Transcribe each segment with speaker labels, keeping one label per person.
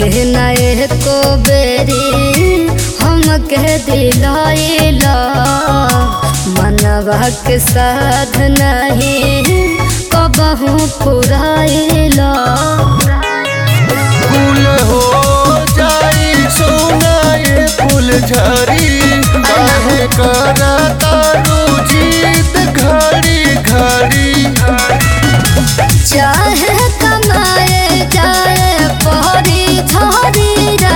Speaker 1: न एको बेरी हमके दिलाइला मनवा के साध नहीं कबहू पुराइला
Speaker 2: फूल हो जाई सोना ये फूल झरी काहे करा तारू जीत घड़ी घड़ी
Speaker 1: चाहे कमाए जाए पहरी झरिया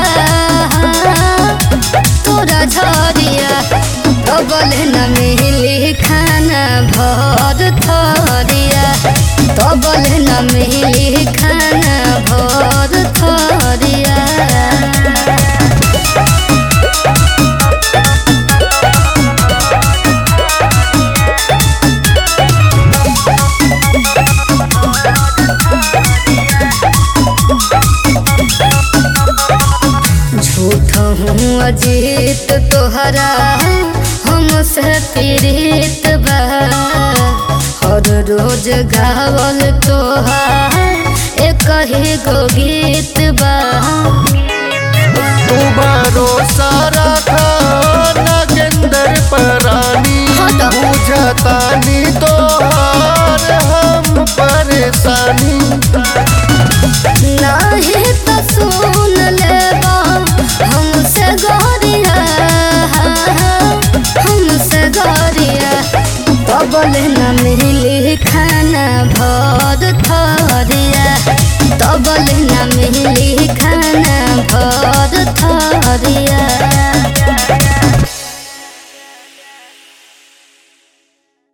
Speaker 1: तोरा झरिया डबल न मिली खाना भर थरिया डबल न मिली खाना भर थरिया झूठ हूँ अजीत तोहरा हमसे पीड़ित बा हर रोज गावल तोहार एक ही गो गीत बा
Speaker 2: तू भरोसा रखा